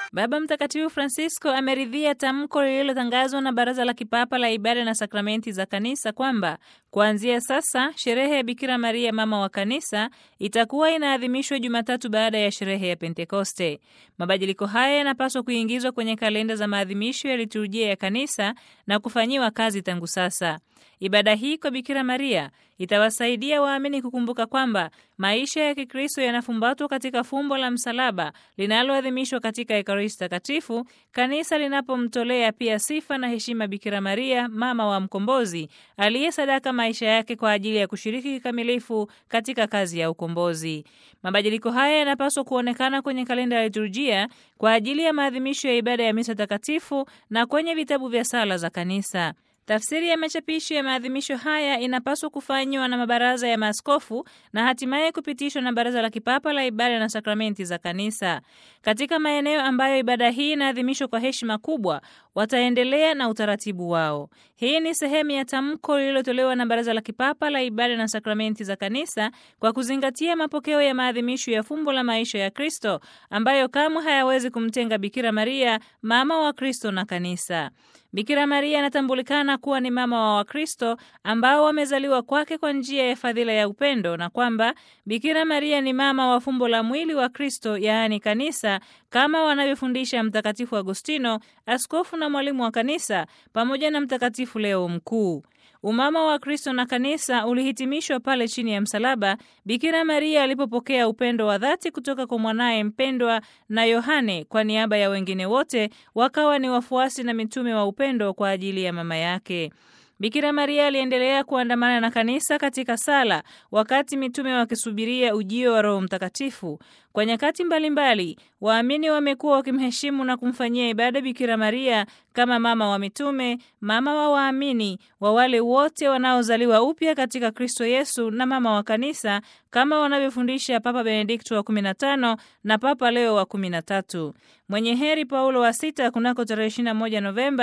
Baba Mtakatifu Francisco ameridhia tamko lililotangazwa na Baraza la Kipapa la Ibada na Sakramenti za Kanisa kwamba kuanzia sasa sherehe ya Bikira Maria mama wa Kanisa itakuwa inaadhimishwa Jumatatu baada ya sherehe ya Pentekoste. Mabadiliko haya yanapaswa kuingizwa kwenye kalenda za maadhimisho ya liturujia ya Kanisa na kufanyiwa kazi tangu sasa. Ibada hii kwa Bikira Maria itawasaidia waamini kukumbuka kwamba maisha ya Kikristo yanafumbatwa katika fumbo la msalaba linaloadhimishwa katika Ekaristi Takatifu, kanisa linapomtolea pia sifa na heshima Bikira Maria, mama wa Mkombozi, aliyesadaka maisha yake kwa ajili ya kushiriki kikamilifu katika kazi ya ukombozi. Mabadiliko haya yanapaswa kuonekana kwenye kalenda ya liturujia kwa ajili ya maadhimisho ya ibada ya misa takatifu na kwenye vitabu vya sala za kanisa. Tafsiri ya machapisho ya maadhimisho haya inapaswa kufanywa na mabaraza ya maaskofu na hatimaye kupitishwa na Baraza la Kipapa la Ibada na Sakramenti za Kanisa. Katika maeneo ambayo ibada hii inaadhimishwa kwa heshima kubwa, wataendelea na utaratibu wao. Hii ni sehemu ya tamko lililotolewa na Baraza la Kipapa la Ibada na Sakramenti za Kanisa kwa kuzingatia mapokeo ya maadhimisho ya fumbo la maisha ya Kristo ambayo kamwe hayawezi kumtenga Bikira Maria, mama wa Kristo na Kanisa. Bikira Maria anatambulikana kuwa ni mama wa Wakristo ambao wamezaliwa kwake kwa njia ya fadhila ya upendo na kwamba Bikira Maria ni mama wa fumbo la mwili wa Kristo, yaani kanisa, kama wanavyofundisha Mtakatifu Agostino, askofu na mwalimu wa kanisa, pamoja na Mtakatifu Leo Mkuu. Umama wa Kristo na kanisa ulihitimishwa pale chini ya msalaba Bikira Maria alipopokea upendo wa dhati kutoka kwa mwanaye mpendwa na Yohane kwa niaba ya wengine wote wakawa ni wafuasi na mitume wa upendo kwa ajili ya mama yake. Bikira Maria aliendelea kuandamana na kanisa katika sala wakati mitume wakisubiria ujio wa Roho Mtakatifu. Kwa nyakati mbalimbali, waamini wamekuwa wakimheshimu na kumfanyia ibada Bikira Maria kama mama wa mitume, mama wa waamini, wa wale wote wanaozaliwa upya katika Kristo Yesu na mama wa kanisa kama wanavyofundisha Papa Benedikto wa 15 na Papa Leo wa 13. Mwenye heri Paulo wa sita kunako tarehe 21 Novemba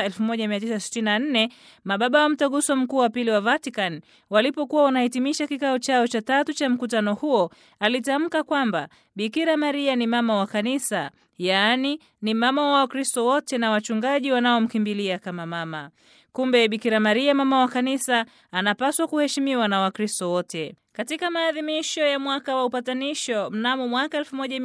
1964 mababa wa mtaguso mkuu wa pili wa Vatican walipokuwa wanahitimisha kikao chao cha tatu cha mkutano huo, alitamka kwamba Bikira Maria ni mama wa kanisa, yaani ni mama wa Wakristo wote na wachungaji wanaomkimbilia kama mama. Kumbe Bikira Maria mama wa kanisa anapaswa kuheshimiwa na Wakristo wote. Katika maadhimisho ya mwaka wa upatanisho mnamo mwaka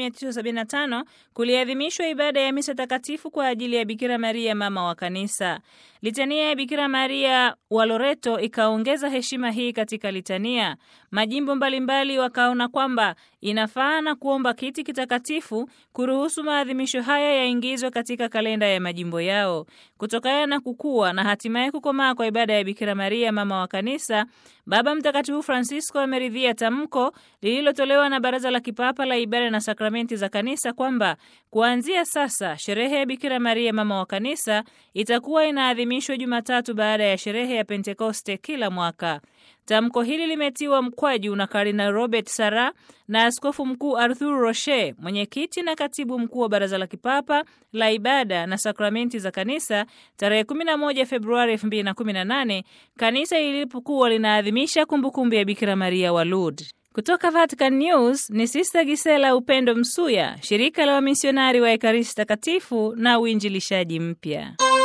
1975 kuliadhimishwa ibada ya misa takatifu kwa ajili ya Bikira Maria mama wa kanisa. Litania ya Bikira Maria wa Loreto ikaongeza heshima hii katika litania. Majimbo mbalimbali wakaona kwamba inafaa na kuomba kiti kitakatifu kuruhusu maadhimisho haya yaingizwe katika kalenda ya majimbo yao. Kutokana na kukua na hatimaye kukomaa kwa ibada ya Bikira Maria mama wa kanisa, Baba Mtakatifu Francisco ameridhia tamko lililotolewa na Baraza la Kipapa la Ibada na Sakramenti za Kanisa kwamba kuanzia sasa sherehe ya Bikira Maria mama wa kanisa itakuwa inaadhimishwa Jumatatu baada ya sherehe ya Pentekoste kila mwaka. Tamko hili limetiwa mkwaju na Kardinal Robert Sarah na Askofu Mkuu Arthur Rocher, mwenyekiti na katibu mkuu wa Baraza la Kipapa la Ibada na Sakramenti za Kanisa, tarehe 11 Februari 2018 kanisa ilipokuwa linaadhimisha kumbukumbu ya Bikira Maria wa Lourdes. Kutoka Vatican News ni Sista Gisela Upendo Msuya, shirika la wamisionari wa Ekaristi Takatifu na uinjilishaji mpya.